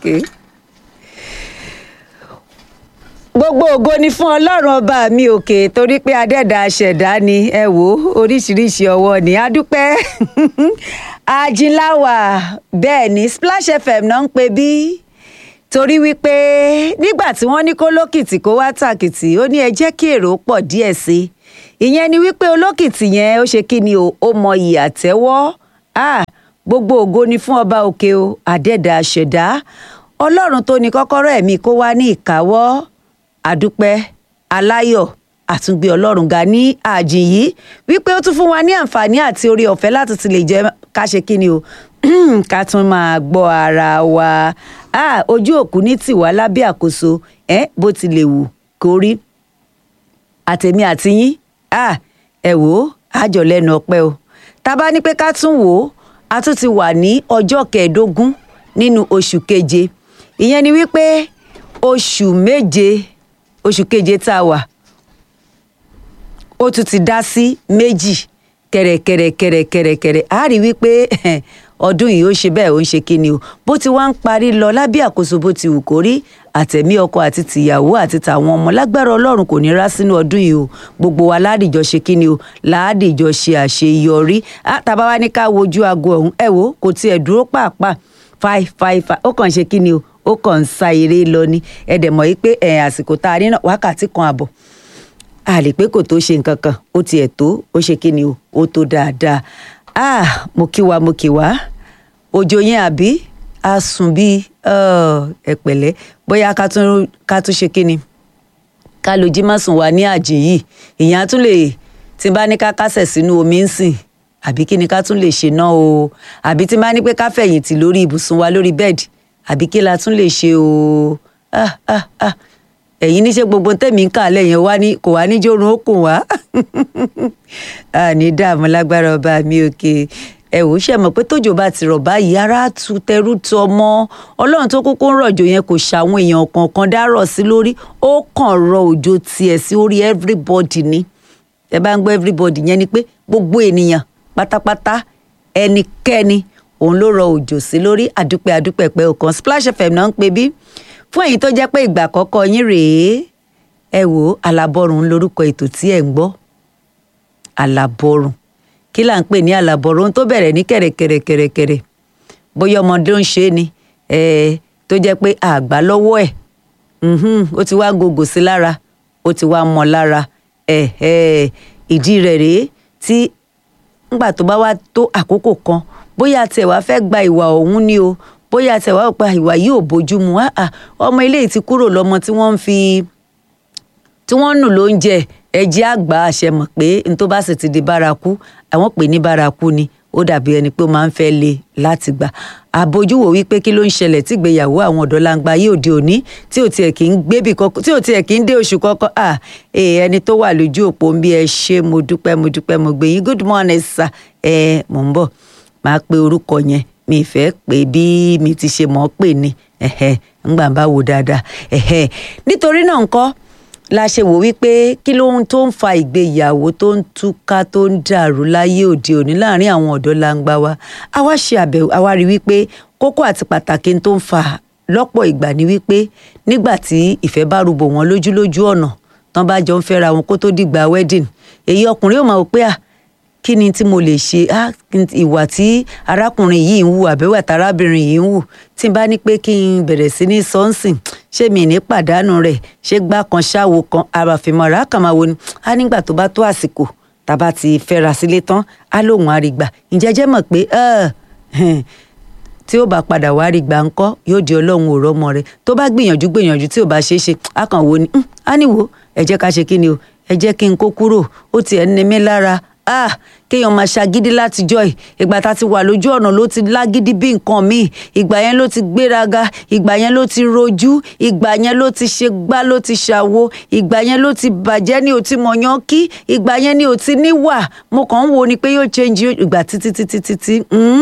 Okay. gbogbo ògo ni fún ọlọ́run ọba mi òkè torí pé adẹ́dà aṣẹ̀dá ni ẹ wò ó oríṣiríṣi ọwọ́ ni adúpẹ́ ajínláwà bẹ́ẹ̀ ni Splash FM náà ń pè bí torí wípé nígbà tí wọ́n ní kó lókìtì kó wá tàkìtì ó ní ẹ jẹ́ kí èrò pọ̀ díẹ̀ sí i ìyẹn ni wípé olókìtì yẹn ó ṣe kí ni o ó mọ iyì àtẹ́wọ́ ah gbogbo ògo ni fún ọba òkè o adẹ́dà aṣẹ̀dá ọlọ́run tó ní kọ́kọ́rọ́ ẹ̀mí kó wá ní ìkáwọ́ àdúpẹ́ aláyọ̀ àtúngbé ọlọ́run ga ní àjìn yìí wípé ó tún fún wa ní àǹfààní àti orí ọ̀fẹ́ láti ti lè jẹ́ ká ṣe kí ni o ká tún máa gbọ́ ara wa ah, ojú òkú ní tiwa lábẹ́ àkóso ẹ bó ti lè wù kó rí àtẹ̀mí àti yín ah, ẹ wò ó àjọ lẹ́nu ọpẹ́ o tá a bá ní pé ká tún wò ó a tún ti wà ní ọjọ́ kẹẹ̀ẹ́dógún nínú oṣù keje ìyẹn ni wípé oṣù méje oṣù keje tá a wà ó tún ti dá sí méjì kẹrẹkẹrẹkẹrẹkẹrẹ a rí wípé ọdún yìí ó ṣe bẹ́ẹ̀ ó ń ṣe kíni o bó ti wá ń parí lọ lábẹ́ àkóso bó ti wù kó rí àtẹ̀mí ọkọ àti tìyàwó àti tàwọn ọmọ lágbára ọlọ́run kò ní rá sínú ọdún yìí o gbogbo wa ládìjọ ṣe kíni o ládìjọ ṣe àṣeyọrí tàbá wa ní ká wojú aago ọ̀hún ẹ wò kò tiẹ̀ dúró pàápàá five five five ó kàn ṣe kíni o ó kàn ń sa eré lọ ni ẹ dẹ̀ mọ̀ yí pé ẹ̀ àsìkò tá a rí náà wákàtí kan àbọ̀ a lè pé kò tó ṣe nǹkan kan ó tiẹ̀ tó ó ṣe kí ni o ó tó dáadáa ah mo kí wa mo kí wa òjò yẹn àbí a sùn bíi ẹ pẹ̀lẹ́ bóyá ká tún ká tún ṣe kí ni ká ló jí má sùn wá ní àjìn yìí ìyẹn á tún lè tí bá ní ká kásẹ̀ sínú omi ń sìn àbí kí ni ká tún lè ṣe náà o àbí tí bá ní pé ká fẹ̀yìntì lórí ibùsùn wa lórí bẹ́ẹ̀dì àbí kí la tún lè ṣe o ah ah ah ẹ̀yin níṣẹ́ gbogbo tẹ̀mí ń kà lẹ́yìn wá ní kò wá níjórun ó kùn wá ní dààmú lágbára ọba mi òkè ẹ wò ó ṣe mọ̀ pé tójò bá ti rọ̀ báyìí ara tu tẹrú tu ọmọ ọlọ́run tó kúkú ń rọ̀jò yẹn kò ṣàwọn èèyàn kankan dárọ̀ sí lórí ó kàn rọ òjò tiẹ̀ sí orí everybody ni ẹ bá ń gbọ́ everybody yẹn ni pé gbogbo ènìyàn pátápátá ẹnikẹ́ni òun ló rọ òjò sí lórí àdúpẹ́ àdúpẹ́ pẹ́ ọ̀kan Splash FM náà ń pè bí fún ẹ̀yin tó jẹ́ pé ìgbà àkọ́kọ́ yín rèé ẹ wò ó alábọ́rùn ń lórúkọ ètò tí ẹ̀ ń gbọ́ alábọ́rùn kí là ń pè ní alábọ́rùn ohun tó bẹ̀rẹ̀ ní kẹ̀rẹ̀kẹ̀rẹ̀kẹ̀rẹ̀ bóyá ọmọdé ń ṣe ni tó jẹ́ pé àgbà lọ́wọ́ ẹ̀ ó ti wá gògò sí lára ó ti wá mọ́ lára ìdí rẹ̀ rèé tí ńgbà tó bá wá tó àkókò kan bóyá tiẹ̀ wá fẹ́ gba ìwà ọ̀hún ni o bóyá tiẹ̀ wá pa ìwà yìí ò bójú mu ọmọ eléyìí ti kúrò lọ́mọ tí wọ́n ń fi tí wọ́n ń nù lóúnjẹ ẹ̀jẹ̀ àgbà àṣẹ mọ̀ pé n tó bá sì ti di bárakú àwọn pè ní bárakú ni ó dàbí ẹni pé ó máa ń fẹ́ le láti gbà àbójúwò wípé kí ló ń ṣẹlẹ̀ tí ìgbéyàwó àwọn ọ̀dọ́ langba yìí òde òní tí ò tiẹ̀ kì í gbébì kọ́kọ́ tí ò tiẹ̀ kì í dé oṣù kọ́kọ́ à ẹni tó wà lójú òpó ń bí ẹ ṣe mo dúpẹ́ mo dúpẹ́ mo gbé yín good morning sir ẹ mò ń bọ̀ máa pe orúkọ yẹn mi fẹ́ pé bí mi ti ṣe mọ̀ ọ́ pè ní ńgbà bá wò dáadáa nítorí náà ńkọ́ la ṣe wò wípé kí ló ń tó ń fa ìgbéyàwó tó ń túká tó ń dàrú láyé òde òní láàrin àwọn ọ̀dọ́ langba wa a wá ṣe àbẹ̀wò a wá rí wípé kókó àti pàtàkì tó ń fa lọ́pọ̀ ìgbà ni wípé nígbà tí ìfẹ́ bá rúbọ wọn lójú lójú ọ̀nà tán bá jọ ń fẹ́ra wọn kó tó dìgbà wedding èyí ọkùnrin yóò máa wò pé à kí ni tí mo lè ṣe ìwà tí arákùnrin yìí ń wù àbẹ̀wò àtàrábìnrin yìí ń wù tí n bá ní pé kí n bẹ̀rẹ̀ sí ní sọ́nsìn ṣé mi ní pàdánù rẹ̀ ṣé gbá kan ṣáwo kan àràfìmọ̀ra kàn máa wo ni á nígbà tó bá tó àsìkò tàbá ti fẹ́ra sílé tán á lóun àrígbà ǹjẹ́ jẹ́ mọ̀ pé tí ó bá padà wá rí gbà ńkọ́ yóò di ọlọ́run òró ọmọ rẹ̀ tó bá gbìyànjú gbìyànjú tí ò bá ṣeé ṣe á kàn wo ni á níwò ẹ jẹ́ ká ṣe kí ni o ẹ jẹ́ kí n kó kúrò ó tiẹ̀ ń ni mí lára ah kéèyàn máa ṣagídí látijọ́ ẹ̀ ìgbà tá a ti wà lójú ọ̀nà ló ti lágídí bí nǹkan míì ìgbà yẹn ló ti gbéraga ìgbà yẹn ló ti rojú ìgbà yẹn ló ti ṣe gbá ló ti ṣàwo ìgbà yẹn ló ti bàjẹ́ ní òtí mọ̀yán kí ìgbà yẹn ní òtí níwà mo kàn ń wo ni pé yóò change ìgbà títí títí títí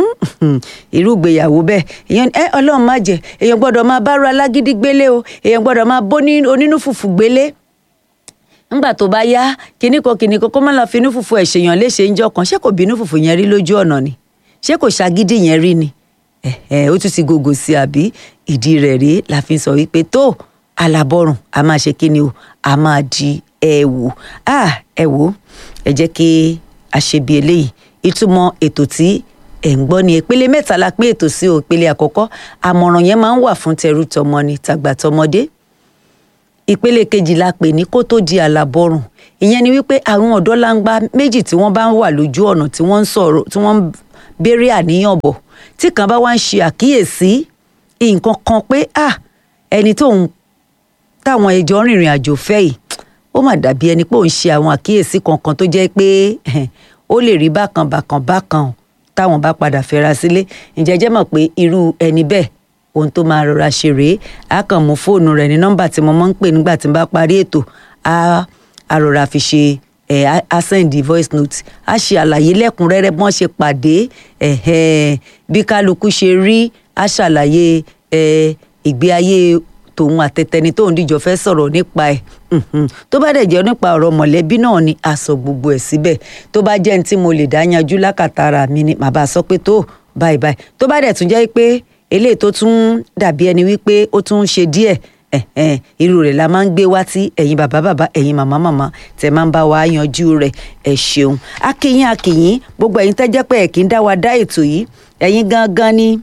irú ìgbéyàwó bẹ́ẹ̀ èèyàn ẹ ọlọ́run má jẹ́ èèyàn gbọ́dọ̀ máa bá ru alágídí gbélé o èèyàn gbọ́dọ̀ máa bó onínú fùfù gbélé ńgbà tó bá yá kinní kan kinní kan kó má lọ finú fùfù ẹ̀ ṣèyàn léṣe ń jọ kan ṣé kò bínú fùfù yẹn rí lójú ọ̀nà ni ṣé kò ṣàgídí yẹn rí ni ẹ̀hẹ̀, ó tún ti gògò sí àbí ìdí rẹ̀ rèé la fi sọ wípé tó alábọ́rùn a máa ṣe kí ni o a máa di ẹ̀wù ah ẹ wò ó ẹ jẹ́ kí a ṣe bí eléyìí ìtumọ̀ ètò tí ẹ̀ ń gbọ́ ni ìpele mẹ́ta la pín ètò sí o ìpele àkọ́kọ́ àmọ̀ràn yẹn máa ń wà fún tẹrú tọmọ ni tàgbà tọmọdé ìpele kejì la pè ní kó tó di àlàbọrùn ìyẹn ni wípé àwọn ọ̀dọ́ langba méjì tí wọ́n bá ń wà lójú ọ̀nà tí wọ́n ń sọ̀rọ̀ tí wọ́n ń béèrè àníyàn bọ̀ tí kan bá wá ń ṣe àkíyèsí nǹkan kan pé ah ẹni tó ń táwọn ẹjọ́ rìnrìn àjò fẹ́ yìí ó mà dàbí ẹni pé òun ṣe àwọn àkíyèsí kankan tó jẹ́ pé ó lè rí bákan bákan bákan táwọn bá padà fẹ́ra sílé ǹjẹ́ jẹ́ mọ̀ pé irú ẹni bẹ́ẹ̀ ohun tó máa rọra ṣe rèé á kàn mú fóònù rẹ̀ ní nọ́mbà tí mo máa ń pè nígbà tí n bá parí ètò á á rọra fi ṣe ẹ á á send voice note á ṣe àlàyé lẹ́kùnrẹ́rẹ́ bí wọ́n ṣe pàdé ẹ̀hẹ́n bí kálukú ṣe rí á ṣàlàyé ẹ ìgbé ayé tòun àtẹtẹni tóun díjọ fẹ́ sọ̀rọ̀ nípa ẹ̀ tó bá dẹ̀ jẹ́ nípa ọ̀rọ̀ mọ̀lẹ́bí náà ni a sọ gbogbo ẹ̀ síbẹ̀ tó bá jẹ́ ní tí mo lè dá yanjú lákàtàrà mi ni màá bá a sọ pé tó báyìí báyìí tó bá dẹ̀ tún jẹ́ pé eléyìí tó tún dàbí ẹni wípé ó tún ń ṣe díẹ̀ ẹ̀hẹ́n irú rẹ̀ la máa ń gbé wá tí ẹ̀yin bàbá bàbá ẹ̀yin màmá màmá tẹ̀ máa ń bá wa yanjú rẹ̀ ẹ̀ ṣeun akínyìn akínyìn gbogbo ẹ̀yin tẹ́jẹ́ pé ẹ̀ kì í dá wa dá ètò yìí ẹ̀yin gangan ni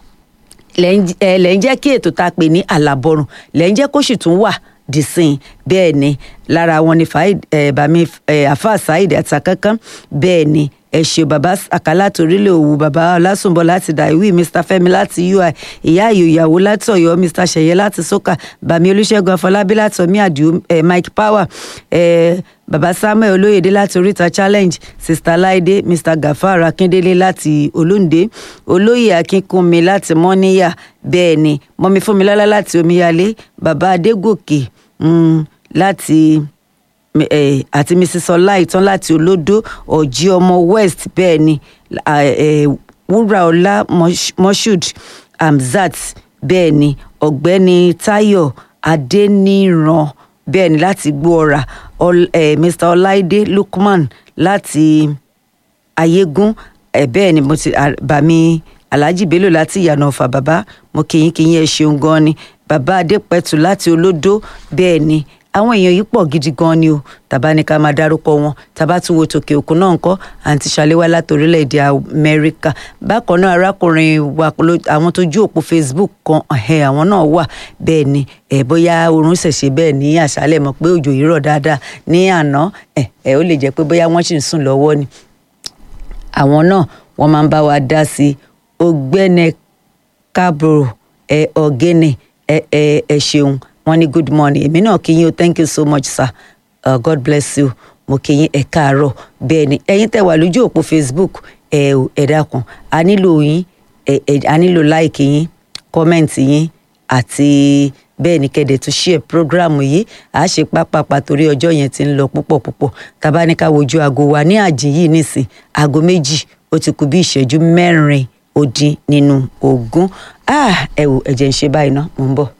lẹ́ ń jẹ́ kí ètò tá a pè ní àlàbọ̀rùn lẹ́ ń jẹ́ kó sì tún wà dìsìn bẹ́ẹ̀ ni lára wọn ni bàmí àfa saheed àtàkánkán bẹ́ẹ̀ ni ẹ ṣe bàbá àkàlà torílẹ̀ òwú bàbá ọlásùnbọ̀ láti dàìwí mr fẹ́mi láti ui ìyá àyò ìyàwó láti ọ̀yọ́ mr ṣẹ̀yẹ láti sọ́kà bàmí olùṣègùn afọlábí láti ọmí àdìo mike power bàbá samuel olóyèdè láti oríta challenge sista láìdé mr gafar akíndélé láti olóńdé olóyè akínkúnmi láti mọ́níyà bẹ́ẹ̀ ni mọ́mi fúnmilọ́lá láti omíyalé bàbá adégòkè láti àti mrs ọláìtàn láti olódó ọjí ọmọ west bẹ́ẹ̀ ni wúràọlá moshood hamzat bẹ́ẹ̀ ni ọ̀gbẹ́ni tayo adéníran bẹ́ẹ̀ ni láti gbóọ̀rà mr ọláìdé lukman láti ayégún bẹ́ẹ̀ ni mo ti bàmí alhaji bello láti ìyànà ọ̀fà bàbá mo kìyìn kìyìn ẹ ṣeun gan ni bàbá adépẹ̀tù láti olódó bẹ́ẹ̀ ni àwọn èèyàn yìí pọ̀ gidi gan ni o tàbá ní ká máa dárúkọ wọn tàbá tún wo tòkè òkun náà ńkọ́ àǹtí ṣàléwá láti orílẹ̀-èdè amẹ́ríkà bákan náà arákùnrin wa àwọn tó jú òpó facebook kan àwọn náà wà bẹ́ẹ̀ ni bóyá oorun ṣẹ̀ṣẹ̀ bẹ́ẹ̀ ní àṣálẹ̀ mọ̀ pé òjò yìí rọ̀ dáadáa ní àná ó lè jẹ́ pé bóyá wọ́n sì ń sùn lọ́wọ́ ni àwọn náà wọ́n máa ń bá wa dá sí ọgbẹ́ni kábro ọ̀gẹ́nì ẹ ṣeun wọ́n ní good morning èmi náà kí yín o thank you so much sir uh, god bless you mo kí yín ẹ káàárọ̀ bẹ́ẹ̀ ni ẹ̀yin tẹ́ wà lójú òpó facebook ẹ ẹ dákun a nílò yín ẹ ẹ a nílò like yín comment yín àti bẹ́ẹ̀ ni kẹ́dẹ̀ tún share program yìí a ṣe pápápá torí ọjọ́ yẹn ti ń lọ púpọ̀ púpọ̀ tàbá ní ká wojú aago wa ní àjìn yìí nísìn aago méjì ó ti kù bí ìṣẹ́jú mẹ́rin ó dín nínú ogún ẹ wò ẹ̀jẹ̀ ń ṣe báyìí ná mò ń bọ̀.